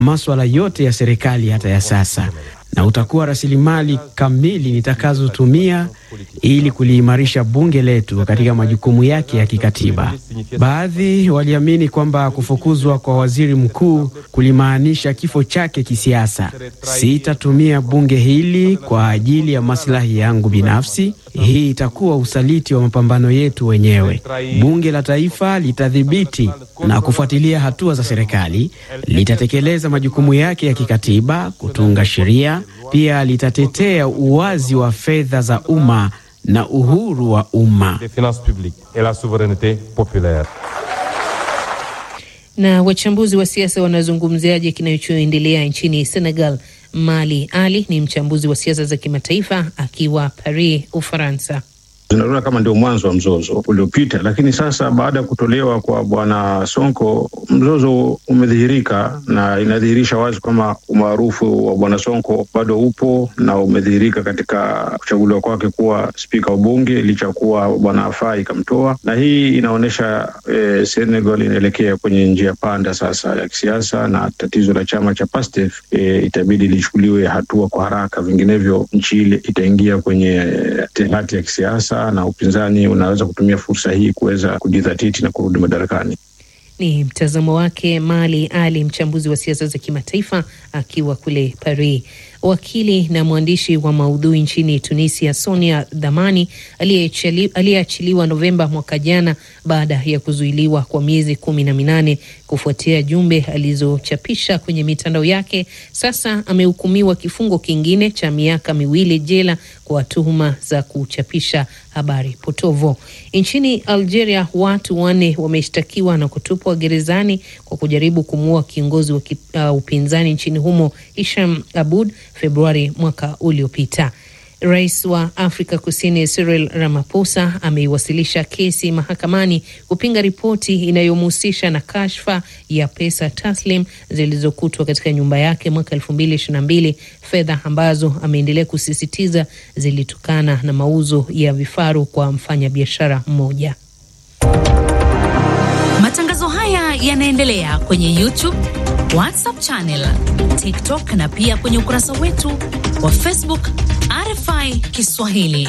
maswala yote ya serikali hata ya sasa, na utakuwa rasilimali kamili nitakazotumia ili kuliimarisha bunge letu katika majukumu yake ya kikatiba. Baadhi waliamini kwamba kufukuzwa kwa waziri mkuu kulimaanisha kifo chake kisiasa. Sitatumia bunge hili kwa ajili ya maslahi yangu binafsi. Hii itakuwa usaliti wa mapambano yetu wenyewe. Bunge la Taifa litadhibiti na kufuatilia hatua za serikali, litatekeleza majukumu yake ya kikatiba, kutunga sheria, pia litatetea uwazi wa fedha za umma na uhuru wa umma. Na wachambuzi wa siasa wanazungumziaje kinachoendelea nchini Senegal? Mali Ali ni mchambuzi wa siasa za kimataifa akiwa Paris, Ufaransa. Zinaona kama ndio mwanzo wa mzozo uliopita, lakini sasa baada ya kutolewa kwa bwana Sonko mzozo umedhihirika, na inadhihirisha wazi kwamba umaarufu wa bwana Sonko bado upo na umedhihirika katika kuchaguliwa kwake kuwa spika wa bunge licha ya kuwa bwana Afai ikamtoa, na hii inaonyesha eh, Senegal inaelekea kwenye njia panda sasa ya kisiasa, na tatizo la chama cha Pastef eh, itabidi lichukuliwe hatua kwa haraka, vinginevyo nchi ile itaingia kwenye tehati ya kisiasa na upinzani unaweza kutumia fursa hii kuweza kujidhatiti na kurudi madarakani. Ni mtazamo wake Mali Ali, mchambuzi wa siasa za kimataifa akiwa kule Paris. Wakili na mwandishi wa maudhui nchini Tunisia, Sonia Dhamani aliyeachiliwa Novemba mwaka jana baada ya kuzuiliwa kwa miezi kumi na minane kufuatia jumbe alizochapisha kwenye mitandao yake, sasa amehukumiwa kifungo kingine cha miaka miwili jela kwa tuhuma za kuchapisha habari potovu. Nchini Algeria, watu wanne wameshtakiwa na kutupwa gerezani kwa kujaribu kumuua kiongozi wa uh, upinzani nchini humo Hisham Abud Februari mwaka uliopita. Rais wa Afrika Kusini Cyril Ramaphosa ameiwasilisha kesi mahakamani kupinga ripoti inayomhusisha na kashfa ya pesa taslim zilizokutwa katika nyumba yake mwaka elfu mbili ishirini na mbili, fedha ambazo ameendelea kusisitiza zilitokana na mauzo ya vifaru kwa mfanyabiashara mmoja. Matangazo haya yanaendelea kwenye YouTube, WhatsApp channel, TikTok na pia kwenye ukurasa wetu wa Facebook RFI Kiswahili.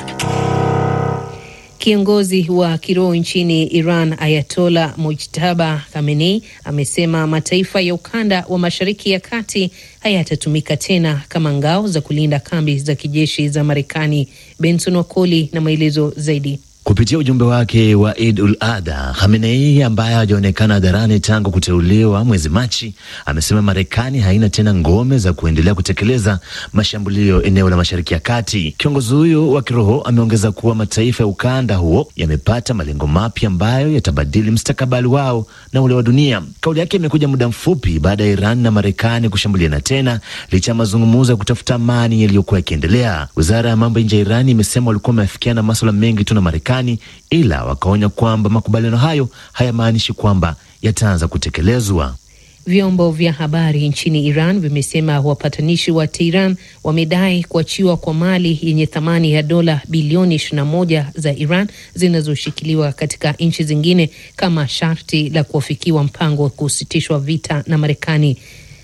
Kiongozi wa kiroho nchini Iran Ayatola Mujtaba Khamenei amesema mataifa ya ukanda wa Mashariki ya Kati hayatatumika tena kama ngao za kulinda kambi za kijeshi za Marekani. Benson Wakoli na maelezo zaidi. Kupitia ujumbe wake wa Eid ul Adha, Khamenei ambaye hajaonekana hadharani tangu kuteuliwa mwezi Machi, amesema Marekani haina tena ngome za kuendelea kutekeleza mashambulio eneo la Mashariki ya Kati. Kiongozi huyo wa kiroho ameongeza kuwa mataifa ya ukanda huo yamepata malengo mapya ambayo yatabadili mustakabali wao na ule wa dunia. Kauli yake imekuja muda mfupi baada ya Iran na Marekani kushambuliana tena licha ya mazungumzo ya kutafuta amani yaliyokuwa yakiendelea. Wizara ya mambo ya nje ya Iran imesema walikuwa wameafikiana maswala mengi tu na Marekani ila wakaonya kwamba makubaliano hayo hayamaanishi kwamba yataanza kutekelezwa. Vyombo vya habari nchini Iran vimesema wapatanishi wa Tehran wamedai kuachiwa kwa mali yenye thamani ya dola bilioni 21 za Iran zinazoshikiliwa katika nchi zingine kama sharti la kuafikiwa mpango wa kusitishwa vita na Marekani.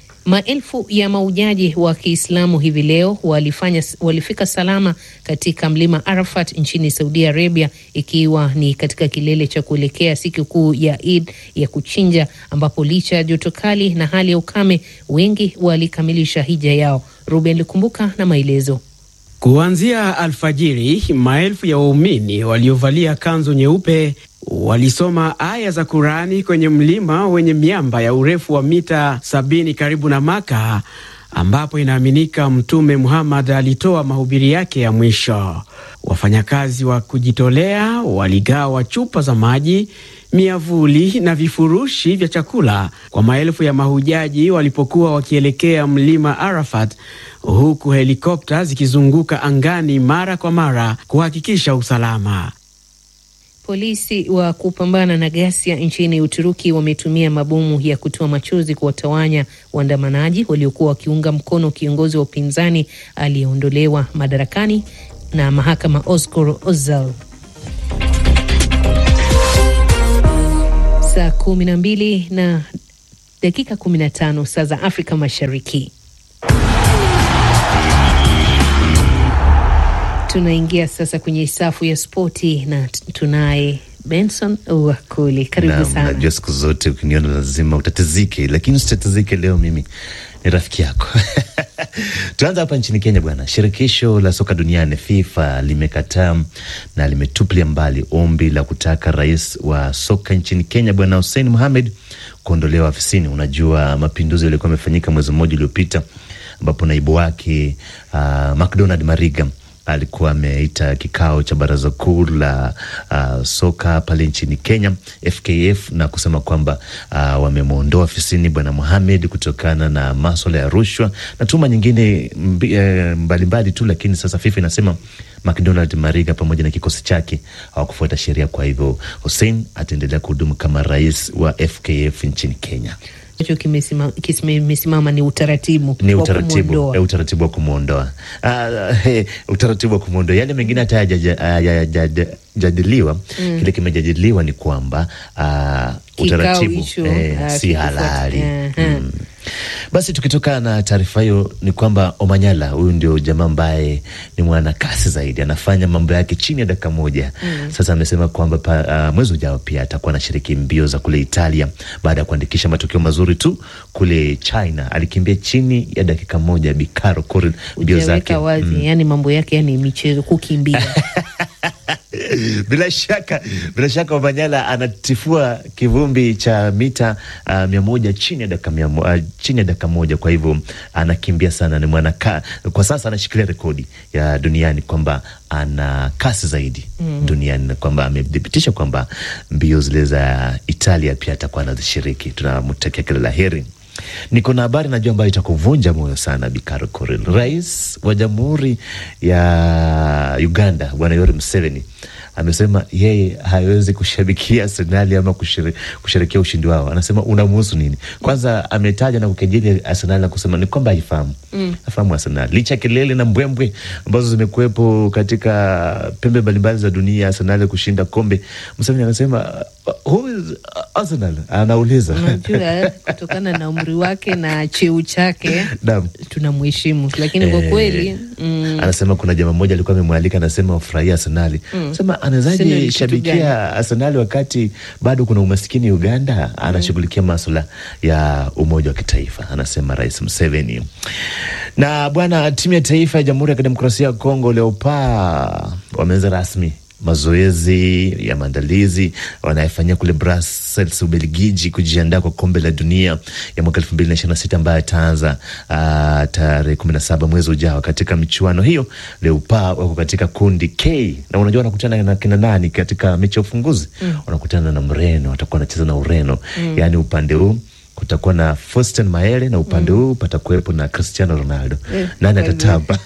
Maelfu ya maujaji wa Kiislamu hivi leo walifanya, walifika salama katika mlima Arafat nchini Saudi Arabia, ikiwa ni katika kilele cha kuelekea siku kuu ya Eid ya kuchinja, ambapo licha ya joto kali na hali ya ukame, wengi walikamilisha hija yao. Ruben Likumbuka na maelezo. Kuanzia alfajiri, maelfu ya waumini waliovalia kanzu nyeupe walisoma aya za Kurani kwenye mlima wenye miamba ya urefu wa mita sabini karibu na Maka, ambapo inaaminika Mtume Muhammad alitoa mahubiri yake ya mwisho. Wafanyakazi wa kujitolea waligawa chupa za maji, miavuli na vifurushi vya chakula kwa maelfu ya mahujaji walipokuwa wakielekea mlima Arafat, huku helikopta zikizunguka angani mara kwa mara kuhakikisha usalama. Polisi wa kupambana na ghasia nchini Uturuki wametumia mabomu ya kutoa machozi kuwatawanya waandamanaji waliokuwa wakiunga mkono kiongozi wa upinzani aliyeondolewa madarakani na mahakama Oscar Ozal. Saa kumi na mbili na dakika 15 saa za Afrika Mashariki. Tunaingia sasa kwenye safu ya spoti na tunaye Benson Wakoli, karibu sana. Najua siku zote ukiniona lazima utatizike, lakini usitatizike leo, mimi ni rafiki yako. Tuanza hapa nchini Kenya bwana. Shirikisho la soka duniani FIFA limekataa na limetupilia mbali ombi la kutaka rais wa soka nchini Kenya bwana Hussein Mohamed kuondolewa afisini. Unajua mapinduzi yalikuwa yamefanyika mwezi mmoja uliopita ambapo naibu wake uh, McDonald Mariga alikuwa ameita kikao cha baraza kuu la uh, soka pale nchini Kenya FKF na kusema kwamba uh, wamemwondoa ofisini bwana Mohamed kutokana na maswala ya rushwa na tuma nyingine mbalimbali mbali tu, lakini sasa FIFA inasema McDonald Mariga pamoja na kikosi chake hawakufuata sheria. Kwa hivyo Hussein ataendelea kuhudumu kama rais wa FKF nchini Kenya. Kimesimama ni utaratibu ni utaratibu e, utaratibu wa kumwondoa uh, hey, utaratibu wa kumwondoa. Yale mengine hata hayajajadiliwa. mm. Kile kimejadiliwa ni kwamba uh, utaratibu eh, uh, si halali uh -huh. mm. Basi tukitoka na taarifa hiyo ni kwamba Omanyala huyu ndio jamaa ambaye ni mwana kasi zaidi, anafanya mambo yake chini ya dakika moja. mm. Sasa amesema kwamba uh, mwezi ujao pia atakuwa anashiriki mbio za kule Italia baada ya kuandikisha matokeo mazuri tu kule China. Alikimbia chini ya dakika moja Bikaro Korir mbio zake wazi, mm. Yani mambo yake yani michezo kukimbia bila shaka bila shaka Omanyala anatifua kivumbi cha mita uh, mia moja chini ya dakika mia uh, chini ya dakika moja. Kwa hivyo anakimbia sana, ni mwanaka kwa sasa anashikilia rekodi ya duniani kwamba ana kasi zaidi mm. duniani na kwamba amethibitisha kwamba mbio zile za Italia pia atakuwa anazishiriki. Tunamtakia kila la heri. Niko na habari najua ambayo itakuvunja moyo sana, Bikaro Koril. Rais wa Jamhuri ya Uganda Bwana Yoweri Museveni amesema yeye hawezi kushabikia Arsenali ama kusherekea ushindi wao. Anasema unamuhusu nini? Kwanza ametaja na kukejeli Arsenali na kusema ni kwamba haifahamu mm. afahamu Arsenali licha ya kelele na mbwembwe ambazo zimekuwepo katika pembe mbalimbali za dunia, Arsenali kushinda kombe. Museveni anasema who is Arsenal? Anauliza. Unajua, kutokana na umri wake na cheo chake tunamheshimu, lakini kwa kweli mm, anasema kuna jamaa mmoja alikuwa amemwalika, anasema ufurahia Arsenali mm. sema anawezaje shabikia Arsenali wakati bado kuna umaskini Uganda? Anashughulikia mm. maswala ya umoja wa kitaifa, anasema Rais Museveni. Na bwana, timu ya taifa ya Jamhuri ya Kidemokrasia ya Kongo Leopard wameanza rasmi mazoezi ya maandalizi wanayefanyia kule Brussels, Ubelgiji, kujiandaa kwa kombe la dunia ya mwaka elfu mbili na ishirini na sita ambayo ataanza uh, tarehe kumi na saba mwezi ujao. Katika michuano hiyo Leopard wako katika kundi K na unajua wanakutana na kina nani katika mechi ya ufunguzi? mm. wanakutana na Mreno, watakuwa wanacheza na Ureno. mm. yaani upande huu kutakuwa na Faustin Maele na upande huu mm. patakuwepo na Cristiano Ronaldo. Eh, nani atatamba?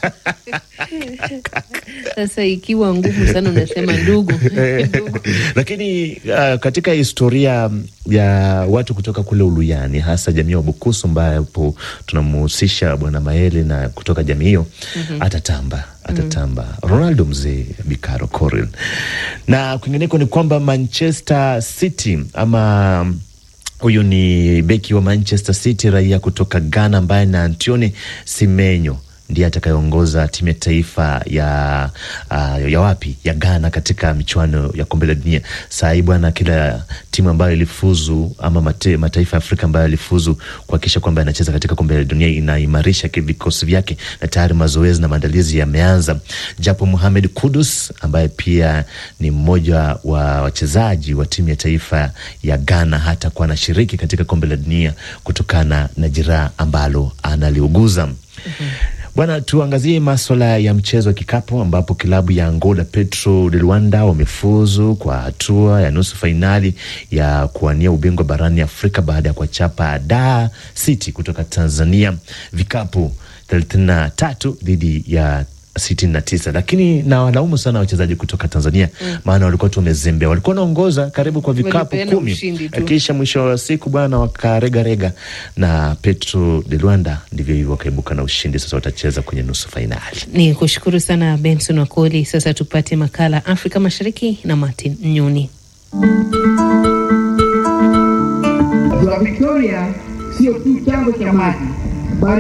Sasa ikiwa ngumu sana unasema ndugu, ndugu. Lakini uh, katika historia ya watu kutoka kule Uluyani, hasa jamii wa Bukusu ambapo tunamhusisha bwana Maele na kutoka jamii hiyo mm -hmm. atatamba atatamba mm. Ronaldo mzee Bikaro Koril. Na kwingineko ni kwamba Manchester City ama huyu ni beki wa Manchester City raia kutoka Ghana ambaye na Antione Semenyo ndiye atakayeongoza timu ya taifa ya uh, ya wapi ya Ghana katika michuano ya kombe la dunia. Saa hii bwana, kila timu ambayo ilifuzu ama mate, mataifa ya Afrika ambayo yalifuzu kuhakikisha kwamba yanacheza katika kombe la dunia inaimarisha vikosi vyake, na tayari mazoezi na maandalizi yameanza, japo Mohamed Kudus ambaye pia ni mmoja wa wachezaji wa timu ya taifa ya Ghana hata kuwa anashiriki katika kombe la dunia kutokana na jeraha ambalo analiuguza. mm -hmm. Bwana, tuangazie maswala ya mchezo wa kikapu ambapo kilabu ya Angola Petro de Luanda wamefuzu kwa hatua ya nusu fainali ya kuwania ubingwa barani Afrika baada ya kuwachapa Dar City kutoka Tanzania vikapu thelathini na tatu dhidi ya sitini na tisa, lakini na walaumu sana wachezaji kutoka Tanzania mm. maana walikuwa tu wamezembea, walikuwa wanaongoza karibu kwa vikapu kumi, kisha mwisho wa siku bwana wakaregarega na Petro de Luanda, ndivyo hivyo wakaibuka na ushindi. Sasa watacheza kwenye nusu fainali. Ni kushukuru sana Benson Wakoli. Sasa tupate makala Afrika Mashariki na Martin Nyoni. Ziwa Victoria sio tu chanzo cha maji